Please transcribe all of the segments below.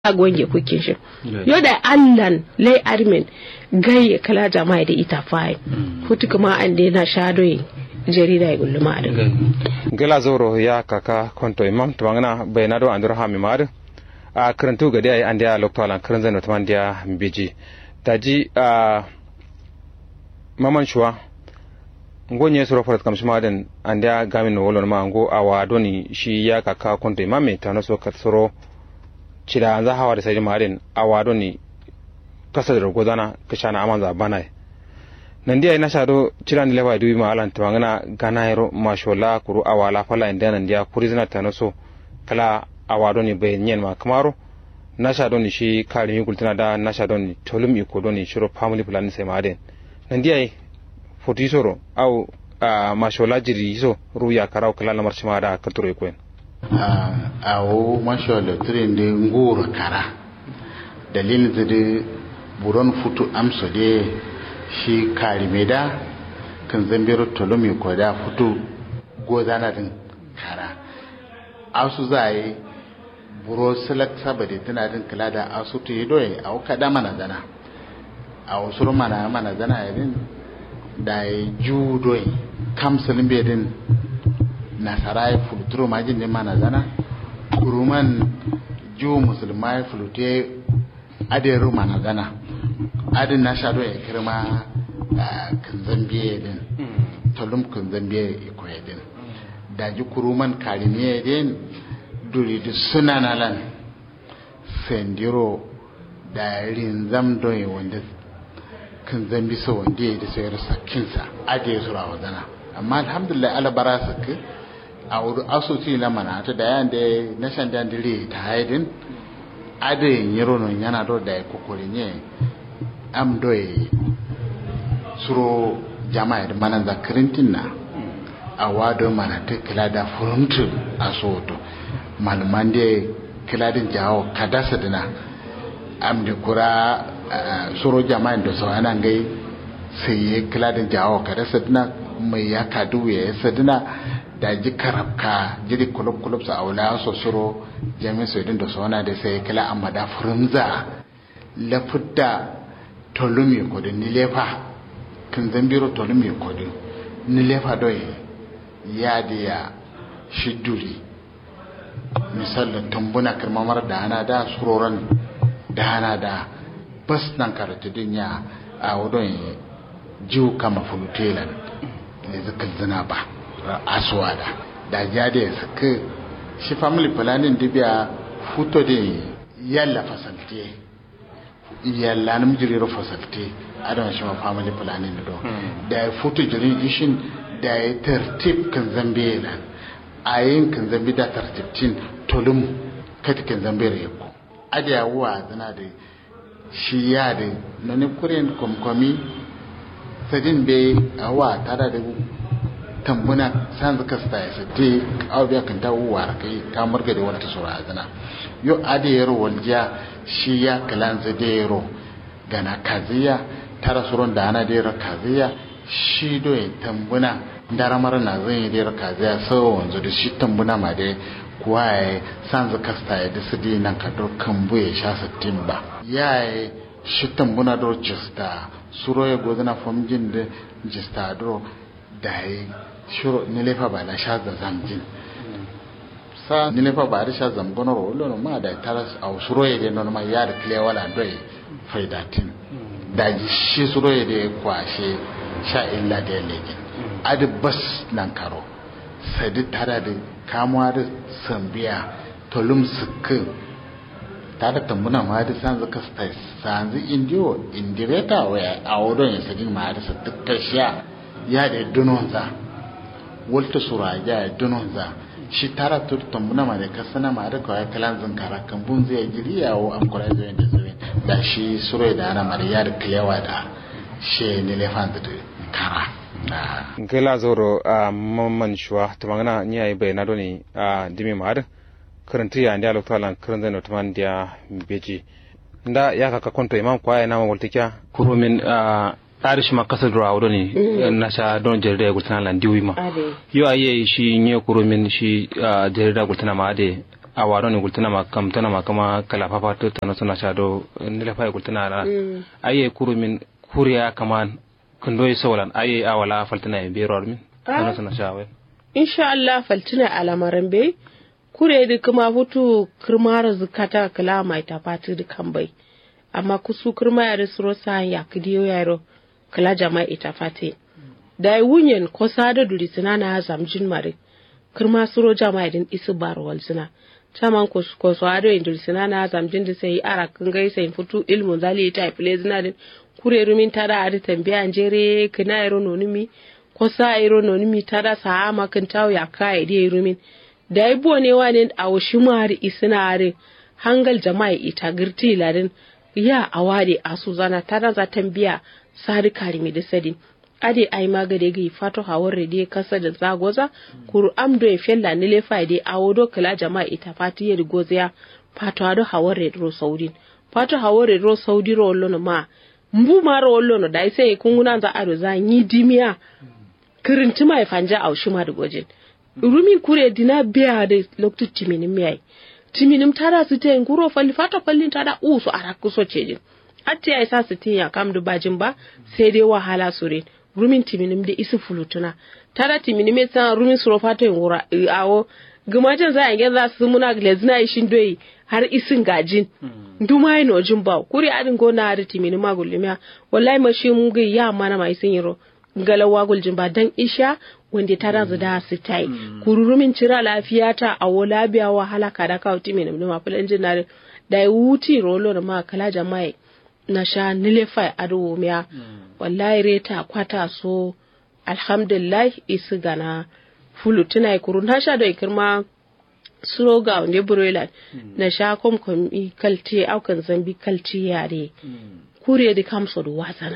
gonge kukin shi yo da allan lay armin gai kala jama'a da ita fai hutu kuma an da na shadoyi jarida ya gulluma a gela zoro ya kaka konto imam tumangana bayna do andur ha mi mar a karantu gadi ay ande a lokto alan karan zano tuman dia biji taji a maman shuwa ngo nye soro farat kam shima den ande a gamin no wolon ma ngo awa doni shi ya kaka konto imam me tano so kat soro cida an za hawa da sai marin awa doni kasa da godana kashana amanza banai nan dia ina shado cira ni lewa dubi ma alan tawangana gana yaro mashola kuru awala fala inda nan dia kurizina tanoso kala awado ni be nyen ma kamaro na shado ni shi kari mi gultana da na shado ni tolum iko do ni shiro family plan sai ma den nan dia foti soro au mashola jiri so ruya karau kala lamar shi ma da katuro ko en awo mashola trin de ngura kara dalilin da buron futu amso de shi karimeda kan zambiro tolomi ko da fito gozana din kara asu za yi buro silak sabade tana din kula da asu to yi doye a kada mana zana a wasu mana mana zana irin da ya ju doye kamsalin bai din nasara ya fuluturo majin ne mana zana kuruman ju musulmai fulute adiru mana zana adin na sha ya kirma kan zambiya din tolum kan zambiya ikoya din da ji kuruman karimiya din duri da suna na lan sendiro da rinzam doye wanda kan zambi sa wanda ya da sayar sakinsa ade su rawa zana amma alhamdulillah alabara saki a wuri asusi na mana ta da yan da na shan da dire ta haidin ade yin yiro yana do da ya kokori ne am doye suro jama'a da mana zakarintin na a wado mana ta kila da furumtu a soto malaman da kila din jawo kadasa dina am da kura suro jama'a da sau ana gai sai ya kila din jawo kadasa dina mai ya kadu ya yasa dina da ji karabka jiri kulub kulub sa aula so suro jami'a sai din da sau ana da sai kila amma da furumza lafudda tolumi kodin ni lefa kan zambiro tolumi kodin ni lefa doye ya da ya shiduri misalin tambuna kirmamar da hana da suroran da hana da bas nan karatu din ya a wadon jiwu kama fulutelan ne zaka zina ba asuwa da da ja da ya suka shi family planning dibiya futo da yalla fasalte yalla nam jiri ro fasalte adon shi ma family planning do da ya futu jirin ishin da ya tartib kan zambe la ayin kan zambe da tartibtin tolum kati kan zambe re ko ada ya wa zana da shi ya da nani kuren komkomi sadin be awa tada da tambuna san zaka sta ya sate aw biya kan tawo war kai ka murga da wata sura zana yo ada yaro walja shi ya kalan zadero gana kaziya tara surun da ana dera kaziya shi do ya tambuna daramar na zan yi dera kaziya sau wanzu da shi tambuna ma dai kuwa ya san zu kasta ya da su di nan ka do kan buye sha sittin ba ya yi shi tambuna do jista suro ya gozina famjin da jista do da ya shiro nilefa ba na sha da zamjin sa nilefa ba da sha zamgonar wolo ma da taras a suro ya dai ma ya da kile wala doye faidatin da shi suro ya da kwashe sha illa da ya legin adi bas nan karo sadi tara da kamuwa da sambiya tolum sukin ta da tambuna ma da san zaka stai sanzu indiyo indireta waya a wadon ya sadi ma da sa dukkan sha ya da dunonza walta sura ya dunonza shi tara to tambuna ma da kasana ma da kawai kalan zinkara kan bun zai jiri yawo an kura zai da zai da shi suro da ana mariya da kiyawa da shi ne lefan da kara gela zoro a mamman shuwa ta magana ni ayi bai na doni a dimi mahar karanta ya ndi alokta lan karanta no tuman dia beji nda ya kaka konto imam kwa ya nama waltikia kuro min a arish ma kasar dura wado ne na sha don jarida ya gultana lan diwi ma yo aye shi nye kuro min shi jarida gultana ma ade a waro ne gultuna ma kam tana ma kama kala papa to tana suna shado ne la fa gultuna ra aye kuru min kuriya kama kundo yi sawalan aye awala faltana e bero min tana suna shawe insha Allah faltina alamaran bai kure da kuma futu kirmara zukata kala mai ta fati da kan bai amma kusu kirma ya risro sa ya kidiyo yaro kala jama'a ita fati da yi wunyen ko sada duri sina na zamjin mare kirma suro jama'a din isu barwal sina taman ko ko so ado in duri sina na zamjin da sai ara kan gai sai futu ilmun zali ta file zina din kure rumin tada adi tambaya jere kina yaro nonimi ko sa iro nonimi tada sa ama kan tawo ya kai dai rumin da yi ne wani a washi mari isinare hangal jama'a ita girti ladin ya a wade a su zana ta za tambiya sari karimi da sadin ade ai magade gi fato hawar rede kasa da zagoza kuru amdo e fella ni lefa de awodo kala jama'a ita fati yedi goziya fato ado hawar rede ro saudin fato hawar rede ro saudi ro lono ma mbu ma ro lono dai sai kunguna za ado za nyi dimiya kirinti mai fanja au shuma da gojin rumi kure dina biya da loktu timinim miyai timinim tada su te nguro falli fata falli tada usu ara kuso cejin atti ai sa su tinya kam du bajin ba sai dai wahala sure rumin timinim da isu fulutuna tada timinim ya san rumin suro fata ngura awo gumajin za a yi za su muna glazina ishin doyi har isin gajin duma yi nojin ba kuri adin gona har timinim magulimiya wallahi mashi mun ga ya mana mai sun yiro galawa guljin ba dan isha wanda ta razu da su tai kururumin cira lafiya ta a wola biya wahala kada ka uti min ma fulan jinare da ya wuti rolo da ma kala jama'i na sha nilefai ado miya wallahi reta kwata so alhamdulillah isi gana fulu tuna kurun ha sha da ikirma suro ga wanda broiler na sha kom kom kalti aukan zambi kalti yare kure da kamso da wasana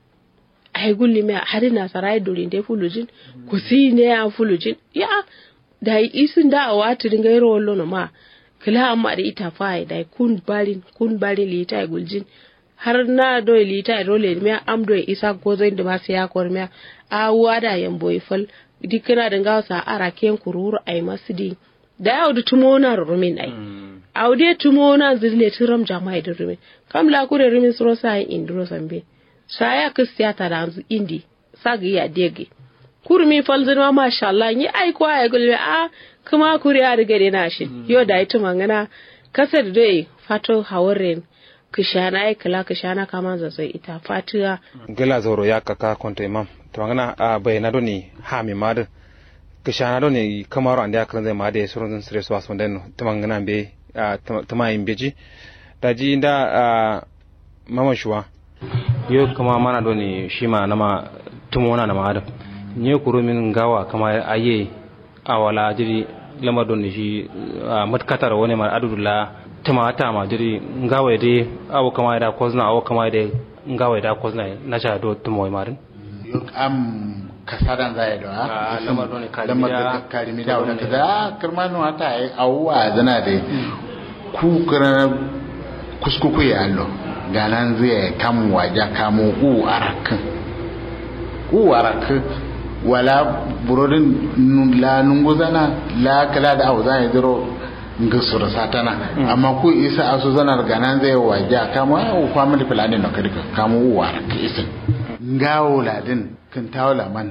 ai gulli me hari na sarai dori nde fulujin ko si ne a fulujin ya da isin da a wati dinga yaro wallo no ma kila amma da ita fa da kun balin kun balin li ta guljin har na do li ta role me am do isa ko zai da ba sai ya kor me a wada yan boy fal dikira da ngawsa ara ken kururu ai masidi da yau da tumona rumin ai aude tumona zille tiram jama'i da rumin kam la kure rumin suro sai indro sambe saya kristiya ta da yanzu indi sagi ya dege kurmi falzin ma masha Allah yi ai ko ai gulbe a kuma kuriya riga de nashi yo da ita mangana kasar dai fato hawaren kishana ai kala kishana kama zazai ita fatiya gela zoro ya kaka konto imam to mangana a bayana doni ha mi mad kishana doni kamaro ande akran zai made surun sire so ason den to mangana be tama imbeji daji inda mama shuwa yo kama mana do ni shima nama tumona na maada nye kuro min gawa kama aye awala jiri lama do ni shi matkatar wani mar adudula tuma ta ma jiri ngawa de awo kama da kozna awo kama de ngawa da kozna na sha do tumo marin yo am kasadan zai do ha lama do ni lamar da kalimi da wannan kaza kirmanu hata ai awwa zana de ku kira kuskuku ya allo ganan zai kam waje kamo u arakin u arakin wala burodin la nunguzana la kala da abu zai ziro ngisura satana amma ku isa asu zanar ganan zai waje kamo u family planning no kadika kamo u arakin isin ngawo ladin kin tawla man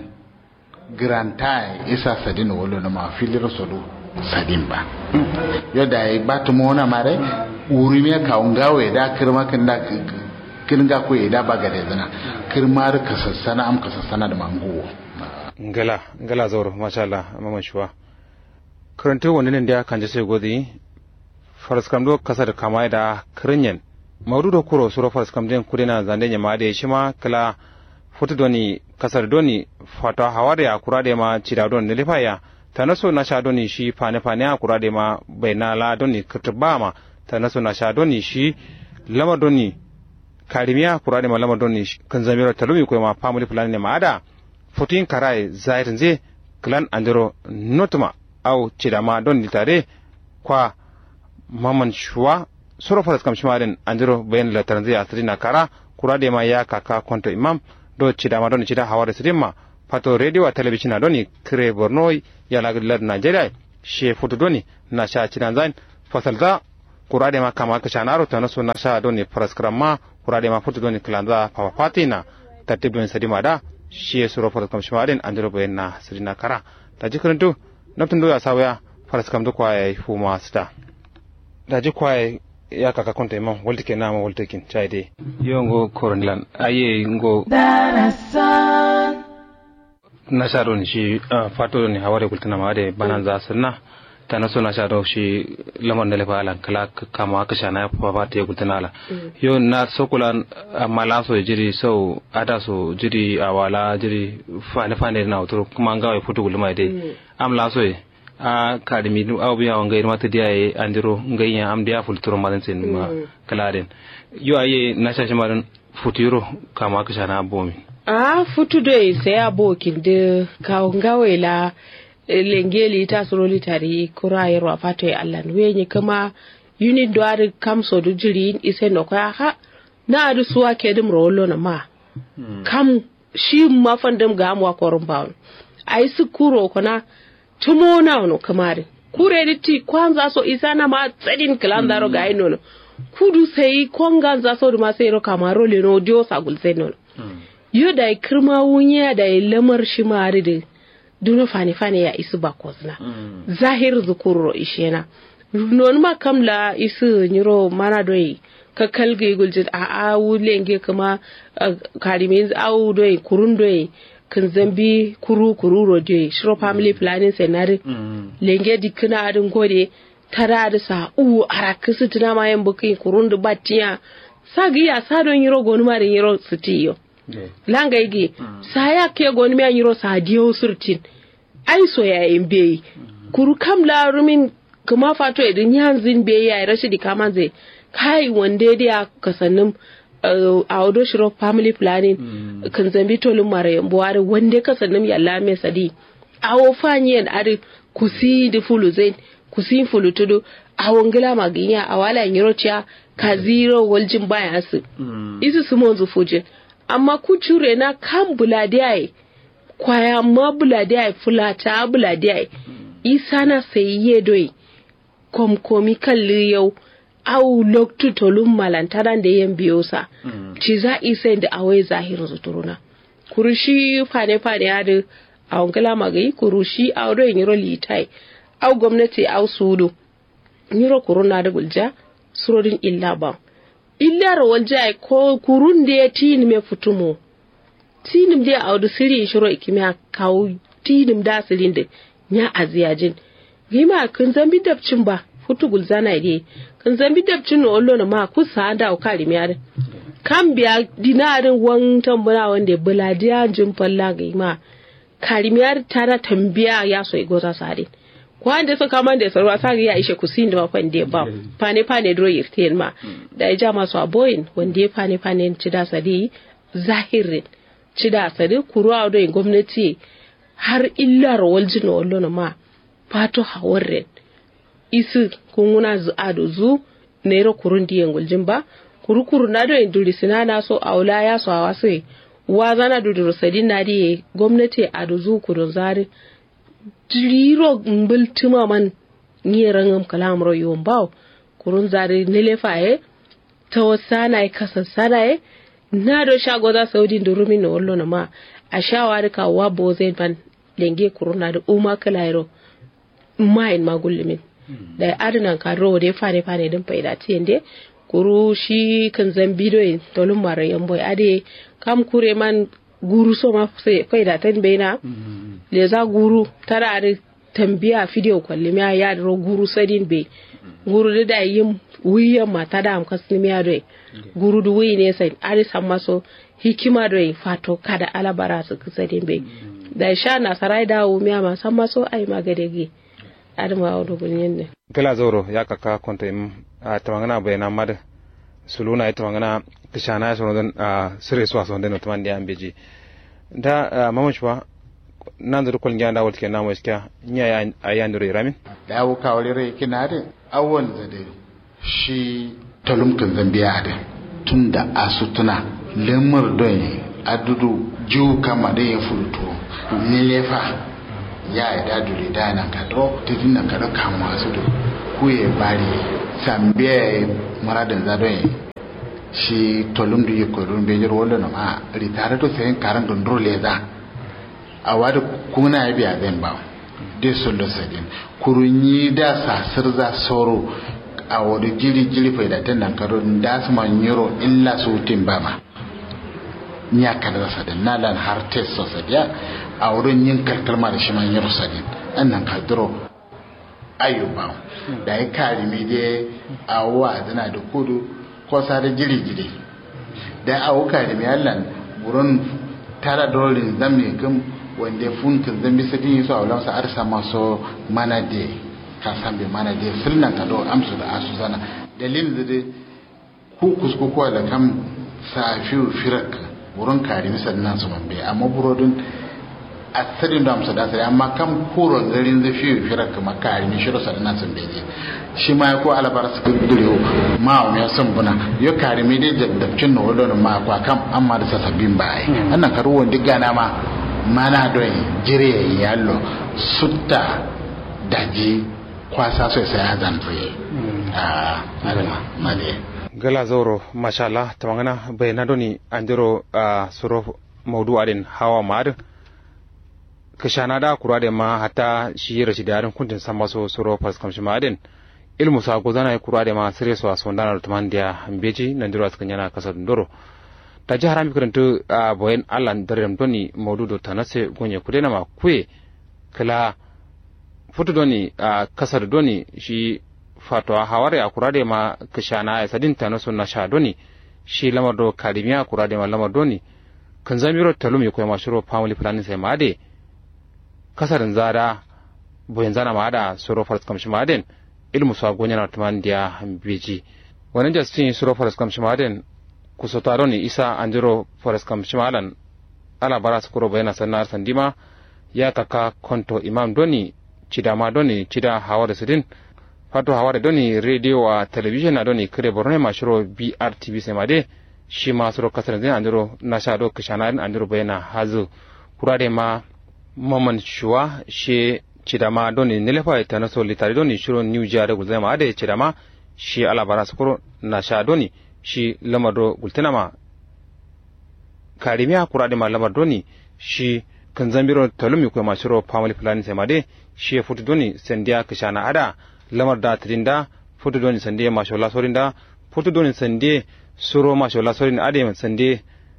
granta isa sadin wolo na ma filir sodo sadin ba yau da ya ba tumo wani mare wuri me ka ngawe da kirma kin da kin ga ko da ba gare zana kirma da ka sassana am ka sassana da mango ngala ngala zoro masha Allah mama shuwa karanto wani ne da kan je sai godi faras kam do kasa da kama da kirinyen maudu da kuro suro faras kam den kudina zande nyama da shi ma kala futu doni kasar doni fata hawari a kura da ma cida don ne lifaya ta naso na sha doni shi fane fane a kura da ma bai na la doni kirtiba ma ta naso na sha doni shi lama doni karimiya kura da ma lama doni kan zamiro talumi ko ma family plan ne ma ada futin karai zairin ze klan andiro notuma au cida ma don tare kwa maman shuwa suro faras kam shimarin andiro bayan lataran zai asiri na kara kura da ma ya kaka konto imam do cidama ɗon cida haware sidimma pato radio a télévision a ɗoni cré borno yalagri lad nigeria che foto doni na cha cidan zain fasalza kurade ma kama ka shanaro tana so na sha doni paraskram ma kurade ma futu doni klanza papapatina tartib don sadima da shi ya suro paraskram shmarin andiro bayanna sirina kara ta jikrantu naftun do ya sawaya paraskram do kwaye fuma sta da ji kwaye ya kaka konta imam walti ke nama walti kin chaide yo ngo koronlan aye ngo na sha don shi fato ne haware kultuna ma da banan za sunna ta na so na sha don shi lamar da lafa alan kala kama aka sha na fa ba ta ya kultuna ala yo na sokula amma la so jiri so ada so jiri awala jiri fane fane na otoro kuma an gawa futu gulma dai am la so a kadimi du aw biya wanga irma ta diya andiro ngayya am diya fulturo madan sen ma kaladen yo aye na sha shi madan futuro kama aka sha na bomi a futu doi sai abokin da kawun gawela lengeli ta suroli tari kura yarwa fato ya allan wenye kama unit do ari kamso du jiri ise no kwa ha na adu suwa ke dum rolo na ma kam shi ma fandam ga amwa korun bawon ai su kuro kona tumo na no kamare kure di ti kwanza so isa na ma tsadin kilan daro ga ino no kudu sai konga za so ma sai ro kamaro le no dio sagul sai no yo da ya kirma wunya da ya lamar shi mari da duna fani fani ya isu ba kozna zahir zukurro ishena non ma kamla isu nyiro mana doi ka kalge guljin a a wulenge kuma karimin au doi kurun doi kan zambi kuru kuru roje shiro family planning senari lenge dikina adin gode tara da sa u arakisu tuna ma yan bukin kurun da batiya sagi ya sadon yiro gonu ma da yiro sitiyo langa igi saya ke goni mi anyiro sa diyo surtin ai so ya imbe kuru kam la rumin kuma fato edin yanzin be ya rashi di kama zai kai wande dia kasannin a wado shiro family planning kan zambi tolin mara buwari wande kasannin yalla me sadi awo fanyen ari kusi di fulu zain kusi fulu tudu awon gila maginya awala nyiro cia ka zero waljin baya su isu su monzu fujin amma kucure na kan buladiyai kwaya ma buladiyai fulata buladiyai isa na sayiye doi komkomi kalli yau au loktu tolun malantaran da yan biyo sa ci za isa da awai zahirin zuturuna kurushi fane fane ya da a wankala magayi kurushi a wadda yiro litai au gwamnati au sudu yiro kuruna da gulja surodin illa ba illar waljai ko kurun da ya tini me futumo tinim da a wadu siri shiro ikimiya kawo tinim da sirin da ya aziyajin gima kun zambi dabcin ba futu gulzana ide kun zambi dabcin no ollo na ma ku sa da o kali mi kan biya dinarin wan tambuna wanda buladiya jin falla gima karimiyar tara tambiya ya so igoza sare kwanda suka man da sarwa sa ya ishe kusin da mafan da ba fane fane dro yirten ma da ya ja masu aboyin wanda ya fane fane ci da sadi zahirin ci da sadi kuruwa da gwamnati har illar waljin wallo ma fato hawarren isu kunguna zu ado zu naira kurun diyan guljin ba kurukuru na do induri sinana so aula ya so awasu wa zana duduru sadin na diye gwamnati ado zu kurun zari diriro mbultuma man nyerangam kalam ro yom baw kurun zari nele faye to sana e kasa sana e na do shago da saudi durumi no wollo na ma a shawari ka wa boze ban lenge kurun na da uma kalairo main magullumin da adinan ka ro de fane fane din faida tiende kuru shi kan zambi do tolum mara yamboy ade kam kure man guru so ma faida tan beina le za guru tara da tambiya video kwalli miya ya da guru sadin be guru da da yin wiyan mata da am kasni miya do guru du wi ne sai ari samma so hikima do fato kada alabara su sadin be da sha na sarai da wu miya ma samma so ai magade gi adama wa do gunyen ne kala zoro ya kaka konta im a tawangana bayana mad suluna ita tawangana kishana ya sono a sire so so den otman dia ambeji da mamachwa nan da kol nganda wal kenan wai ska nya ya ayandure ramin da wu kawale rai kina da awon da dai shi talumkan zambiya da tunda asutuna lemur don adudu jiwu kama da ya furuto nilefa ya yi da dure da nan ka do ta dinna ka da kama su do kuye bari sambiya muradin zadon shi tolum du yiko dun be jiro wala no ma ritare to sen karan don role za a wada kuna ya biya zan ba de solo sadin kurunyi da sasir za soro a wadi jiri jiri fai da tan nan karo da su man yiro illa su tin ba ma nya kada sadin na lan har tes so sadiya a wurin yin kalkalma da shi man yiro sadin annan kadro ayyuba da ya kari mi dai a wa zana da kudu ko da jiri-jiri da a wuka da mai allan wurin tara dolin zamme kan wanda funkin zambi su din su a wulansa arsa masu mana da ka san bai mana da filnan ka do amsu da asu sana dalilin da dai ku kuskukuwa da kan safi firak wurin kari misal nan su mambe amma burodin asirin da amsa da asiri amma kan kuro garin da fi firar kuma kari mi shiro sadana sun beje shi ma ko alabar su dure ma o ya sun buna yo kari mi dai jaddabcin no wala ma kwa kam amma da sasabbin bai annan karu wanda gana ma mana don jire yallo sutta daji kwasa so sai ya zantuye a alama male gala zoro mashallah tamangana bayna doni andiro suro maudu adin hawa ma'adin kashana da kura da ma hata shi rashi da yarin kuntin san maso suro fas kamshi madin ilmu sa go zana kura da ma sire so aso ndana tuman dia beji nan diro askan yana kasar ndoro ta ji harami karantu a boyen allan darem doni maududo tanase gonye kudena ma kwe kala futu doni a kasar doni shi fatwa haware a kura da ma kashana ya sadin tanaso na sha doni shi lamar do kalimiya kura da ma lamar doni kan zamiro talumi ko ma shiro family planning sai ma de kasarin zada boyin zana ma da suro faras kamshi maden ilmu sa gonya na tuman dia beji wannan jastin suro faras kamshi maden kusoto ne isa anjiro faras kamshi malan ala bara su kuro bayana sannar sandima ya kaka konto imam doni cidama doni cida hawar sidin fato hawar doni radio a television na doni kire borne ma shiro brtv sai made shi ma suro kasarin zai anjiro na sha do kishana anjiro bayana hazu kurade ma maman shuwa she cidama doni nilefa ita na so litari doni shiro new jare gulzama ade cidama shi alabara sukuro na sha doni shi lamado gultinama karimiya kurade ma lamar doni shi kan zambiro talumi ko ma shiro family planning sai made shi futu doni sandiya kishana ada lamar da tidinda futu doni sandiya ma shola sorinda futu doni sandiya suro ma shola sorin ade sandiya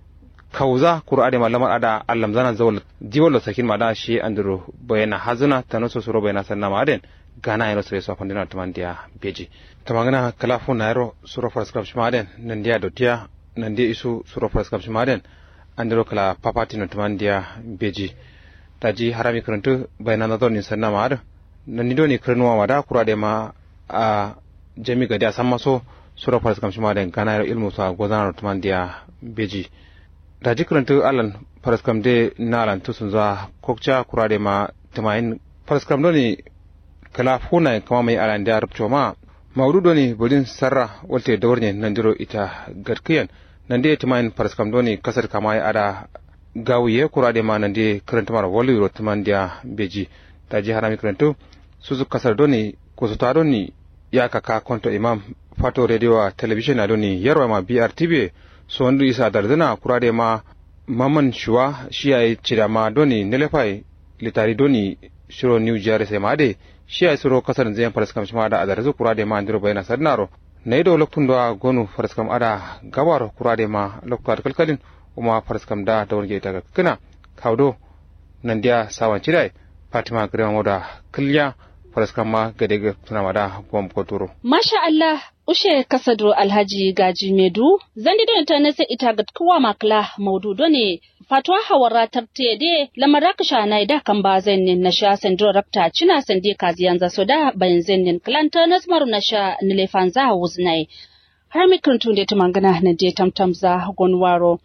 kauza qur'ani malamar ada allam zana zawal diwalo sakin mada shi andro bayana hazuna tanoso suro bayana sanna maden gana yaro sere so fandina tamandia beji tamangana kala fu nairo suro for script maden nandia dotia nandia isu suro for script maden andro kala papati no tamandia beji taji harami krantu bayana na doni sanna mad nani doni kranwa mada qur'ade ma a jami gadi asammaso suro for script maden gana yaro ilmu sa gozana tamandia beji da jikrantu alan paraskam de nalan tusun za kokcha kurade ma tamayin paraskam doni kala funa kama mai alan da rubto ma maudu doni bolin sarra walte dawarne nandiro ita garkiyan nande tamayin paraskam doni kasar kama ya ada gawiye kurade ma nande karanta mara wali ro tamandia beji da ji harami karantu suzu kasar doni ko su doni ya kaka konto imam fato radio television na doni yarwa ma brtv so wanda isa dardana kurade ma maman shuwa shi ya cira ma doni nelefai litari doni shiro new jare sai made shi ya siro kasar zai faraskam shi ma da adarzu kurade ma andiro bayana sarnaro na ido loktun da gonu faraskam ada gabar kurade ma loktar kalkalin kuma faraskam da da wani ta kana kaudo nan dia sawan cidai fatima grema moda kilya faraskam ma gade ga tuna mada gom kotoro masha Allah ushe kasado alhaji gaji medu zandi don ta nasa ita ga kowa makla maudu ne fatwa hawara tarte de lamara kasha na da kan ba zannin na sha sandro rakta cina sande kaziyan za soda bayan zannin klanta nasmaru na sha nilefan za wuznai har mikrantun da ta mangana na je tamtam za gonwaro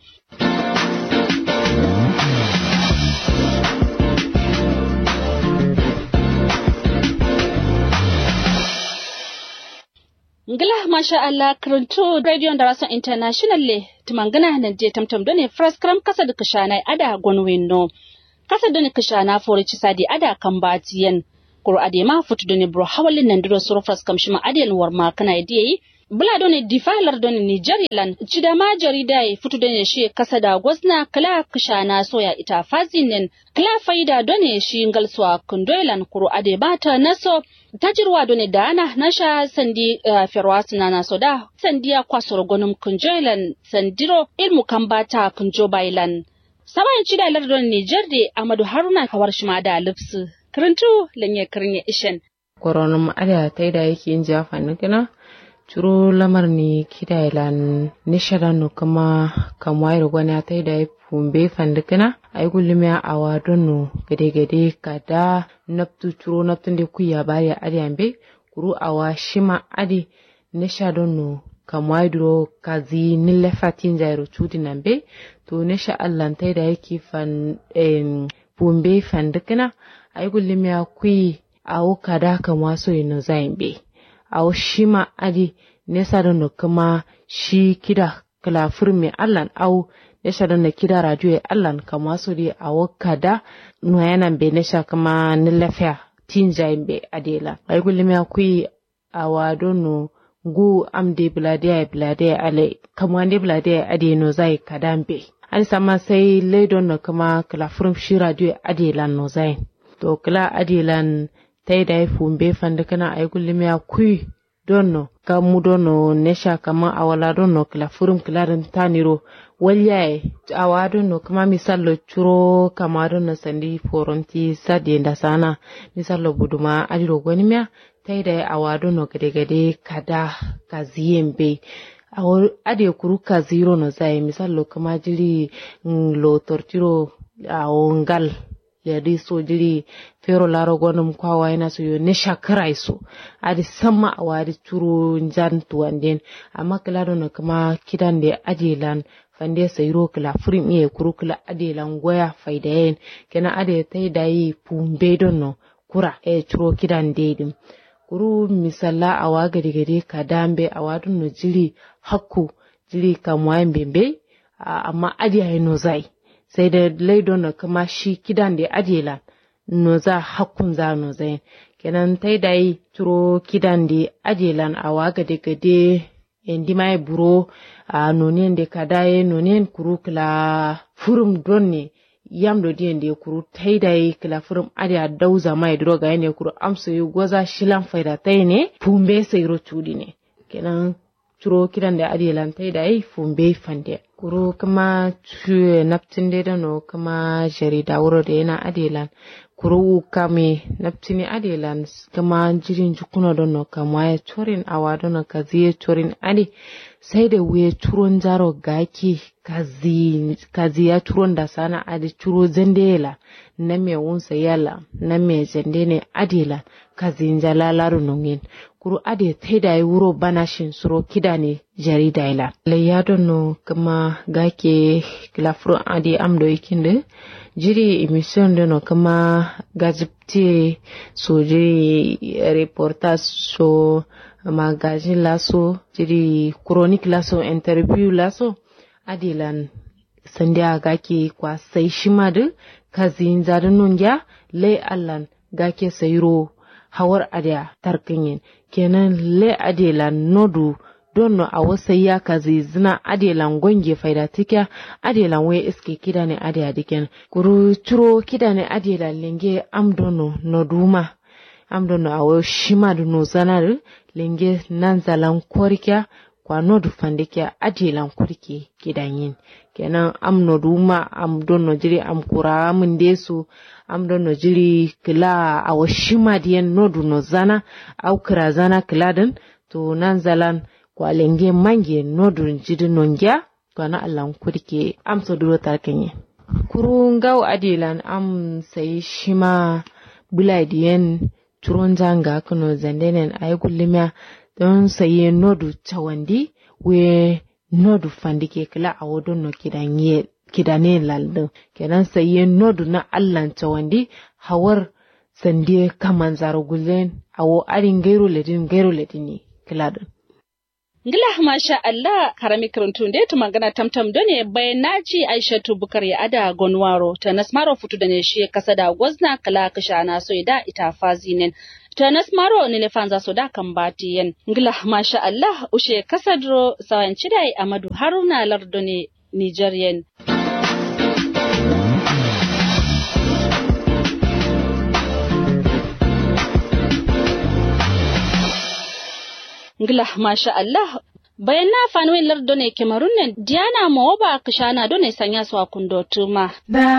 Ngila masha Allah karanto Radio Darason International le tumangana nan je tamtam done first kram kasa da kashana ada gonwin no kasa da ni kashana fori ci sadi ada kan batiyen kuro adema futu doni bro hawalin nan duro surfras kamshima adiyan warma kana yi bula doni difalar doni Niger lan cida ma jarida ya fito doni shi kasa da gwazna kala kishana soya ita fazinin kala faida doni shi ngalswa kundoilan kuro ade bata naso tajirwa doni dana nasha sandi uh, ferwas na naso da sandiya kwasoro gonum kunjoilan sandiro ilmu kambata kunjo bailan sabayin cida lar doni Niger de Amadu Haruna kawar shima da lipsu karantu lanye kirnya ishen koronum ada taida yake yin jafa nikina curo lamar ni kida ilan nishara no kama kamwai gwana ta da fumbe fandikina ay gulmi a wadon no gade gade kada naptu curo naptun de kuya bari adi ambe kuru awa shima adi nisha don no kamwai duro kazi nille fatin jairo chudi nambe to nisha allan ta da yake fan fumbe fandikina ay gulmi a kuyi awo kada kamwa so ino zaimbe aw shima adi nesa da no kuma shi kida kala firme allan aw nesa da na kida radio e allan kama so di aw kada no yana be nesa kama nilafiya tinja be adela ay gulmi akui awa dono gu amde blade blade ale kama ne blade ade no zai kadambe an sama sai leidon no kama kala firm shi radio adela no zai to kala adelan tai da fumbe fanda kana ay gullimi ya kui donno kamu donno nesha kama awala donno kila furum kilarin taniro walyaye awa donno kama misallo churo kama donno sandi foronti sadi da sana misallo buduma adiro gonimya tai da awa donno gade gade kada kaziyembe awo ade kuru kaziro no zai misallo kama jiri lo tortiro awo ngal yadi so jiri fero laro gonum kwawa yana so yo ne shakara so adi sama a wadi turo jan tuwanden amma kila dono kama kidan da ajelan fande sayro kila furim iye kuru kila adelan goya faida yen kena ade tai dai pumbe dono kura e turo kidan dedim kuru misalla a wa gadi gadi ka dambe a wadun no jiri hakku jiri kamwayen bembe amma adi no zai sai da laidon na kuma shi kidan da adela no za hakkun za no zai kenan tai da yi turo kidan da adelan a waga da gade endi mai buro a nonien da kadaye nonien kuru kila furum don ne yam do dien da kuru tai da yi kila furum ade a dauza mai droga ne kuru amso yi goza shilan faida tai ne pumbe sai ro chudi ne kenan turo kidan da adelan tai da yi fumbe fande kuro kama cuye naptin da no kama jarida wuro da yana adelan kuro kame naptini adelan kama jirin jukuna don no kama ya chorin awa don no kazi ya chorin ade sai da wuye turon jaro gaki kazi kazi ya turon da sana ade turo zandela na me wunsa yala na me zande ne adelan kazi njalalaru nungin kuru ade taida yi wuro bana shin suro kida ne jarida ila layya don no kama gake kilafuro ade amdo ikinde jiri emission dono kama gazipti so jiri reportage so magazine laso jiri chronique laso interview laso adilan sandiya gake kwa sai shima da kazin zarin nungya lai allan gake sayro hawar adya tarkinyin kenan le adela nodu donno a wasa ya kazi zina adelan gonge faida tikya adelan we iske kida ne ade adiken kuru turo kida ne adela lenge amdono noduma amdono awo shima du no zanar lenge nan zalan korkya kwa nodu fandikya adelan kurke kidan yin kenan am noduma am donno jiri am kura mun desu am donno jiri kila awo shima diyan nodu no zana au kira zana kiladin to nan zalan kwa lenge mange nodu jiri nongya kwana allan kurke am so duro tarkenye kuru ngaw adilan am sai shima buladiyen turon zanga kuno zandenen ay gullimiya don saye nodu cawandi we nodu fandike kila a wodon no kidanye kidane laldo kenan saye nodu na allan cawandi hawar sande kaman zaro gullen awo arin gairo ledin gairo ledin ne kila don Ngila masha Allah karami kirintun da magana tamtam done bayan naci Aishatu Bukar ya ada gonwaro ta nasmaro futu da ne shi kasa da gwazna kala kasha na so da ita fazinin ta nasmaro ne ne fanza so da kan batiyen ngila masha Allah ushe kasadro sawan cidai Amadu Haruna Lardone Nigerian ngila masha Allah bayan na fanuwin lardo ne kemarun ne diana mawoba kishana do ne sanya su kundo tuma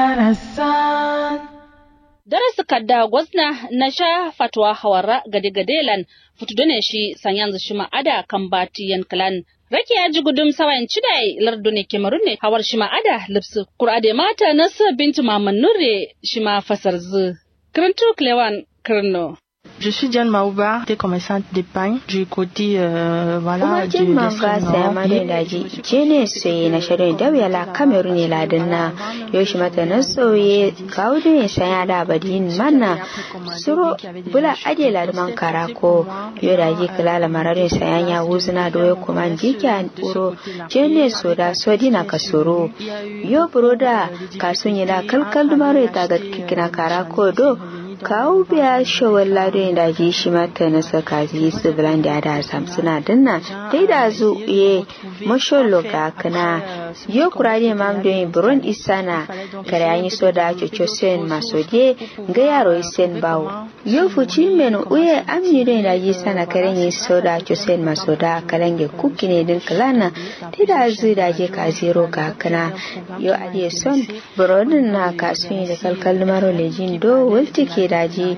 darasu kadda gwazna na sha fatwa hawara gade gadelan futu ne shi sanyan shi ma'ada kan bati yankalan Rake ya ji gudun sawayin cidai lardo ne kemarun ne hawar shi ma'ada lipsu kurade mata nasu bintu maman nure shi ma fasar zu kirintu klewan kirno Je suis Diane Maouba, des commerçante d'épargne du côté euh, voilà kuma du jin man ga saya mani daji je ne soye na shirin da wuya la kamerun ne ladin na yoshi mata na soye kawo ne sanya da badin manna suro bula ade ladman karako yo da ji kala mararin sayan ya wuzuna da yo kuma jika uro je ne so da so dina ka soro yo broda kasun yi da kalkal dumaro ta ga kikina karako do kawo biya shawar lado da ji shi mata na saka ji su bilan da da sam suna dinna dai da zu ye masholo ga kana yo kurade mam do yin buron isana kare an yi so da coco sen masode ga yaro isen bawo yo fuci men uye amni do da ji sana kare yi so da coco sen masoda kalange kuki ne din kalana dai da zu da je ka zero ga kana yo ade son burodin na kasun da kalkal maro lejin do wulti ke daji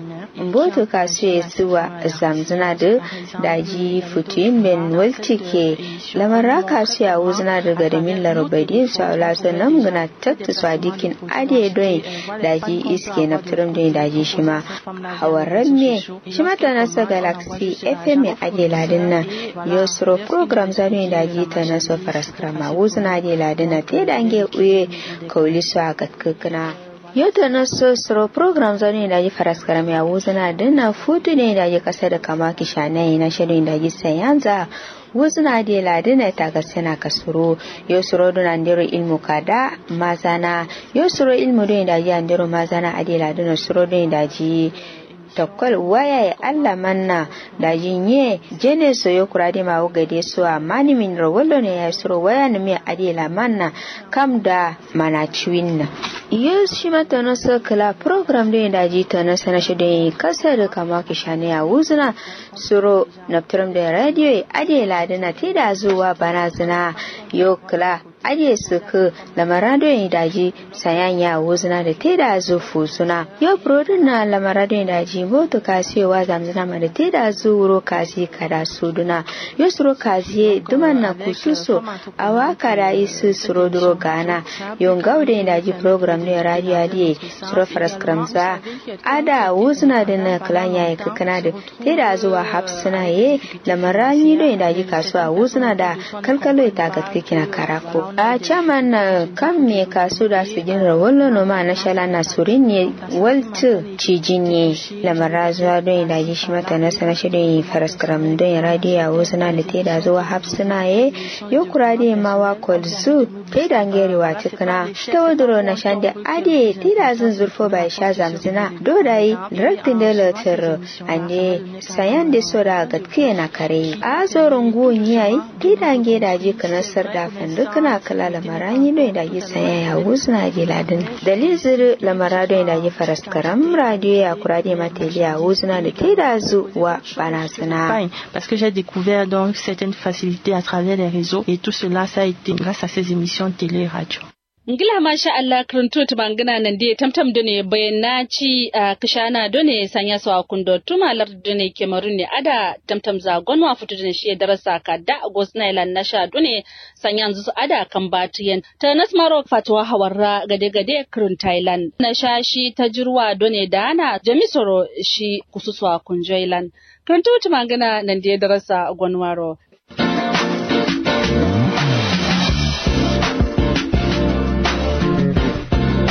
mboto kasu ya suwa zamzuna da daji futuyin ben waltike lamarra kasu ya wuzuna da gadamin larabadin su aula su nan guna tattu su dikin ade don daji iske na turum don daji shi ma hawarren me shi mata nasa galaxy fm ya ade ladin nan yosro program zanu daji ta nasa faraskrama wuzuna ade ladin na te dange uye kauli su a katkakana yau na so soro program zane da ji faras karami a wuzuna dinna futu ne da ji kasa da kama kishanai na shirin da ji sayanza wuzuna da ladina ta ga suna kasuro yau soro duna ndero ilmu kada mazana yau soro ilmu don da ji andero mazana a da ladina soro don da ji tokkol waya ya Allah manna da jinye jene so yo kurade ma wo gade so amani min ro wollo ne ya suro waya ne mi adila manna kam da mana chiwinna yes shi mata no so kala program de da ji ta na sana shi de kasar kama ki shane ya wuzna suro naptram da radio ya adila dana ti da zuwa bana zina yo kala aje su ku lamarado ya daji sayan ya wuzna da te da zufu suna yo prodin na lamarado ya daji moto kasiyowa zamzana ma da te da zuwuro kasi kada su duna yo suro kasi duman na kususo a waka da isu suro duro gana yo ngaude ya daji program ne radio adiye suro faras kramza ada wuzna da na klanya ya kakana da te da zuwa hapsuna ye lamarani do ya daji kasuwa wuzna da kalkalo ya tagatke kina karako a caman na kan me kasu da su jin rawallo no ma na shala na surin ne waltu cijin ne lamara zuwa don da ji shi mata na sana shi don faras karam don ya radiya wasu na lite da zuwa hapsuna ye yo kurade ma wa kolzu te da ngere wa tikna ta waduro na shande ade te da zun zurfo ba sha zamzina do dai direktin da latar ande sayan da sora gatkiya na kare a zoron guwon yayi te da ngere da ji kana sar da fandu kana kala lamara yi no da yi saya ya wuzna ji ladin dalil zir lamara do da yi faras karam radio ya kurade mateli ya wuzna da te da zu wa bana sana parce que j'ai découvert donc certaines facilités à travers les réseaux et tout cela ça a été grâce à ces émissions télé et radio ngila masha Allah karanto ta bangana nan dai tamtam da ne bayan ci a kishana da ne sanya su a kundo tumalar da ne kemarun ne ada tamtam za gonwa fito da shi darasa ka da agos na ilan na sha da ne sanya su ada kan batiyan ta nasmaro fatwa hawarra gade gade kurun Thailand na sha shi ta jirwa da ne da ana jamisoro shi kususwa kunjoilan karanto ta bangana nan dai darasa gonwaro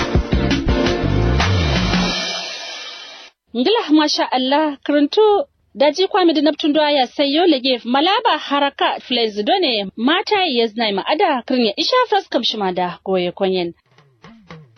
ngila masha Allah karanto daji kwami da naptun ya sayo lege malaba haraka flex done mata yaznai ma ada kirnya isha fraskam shima da goye konyen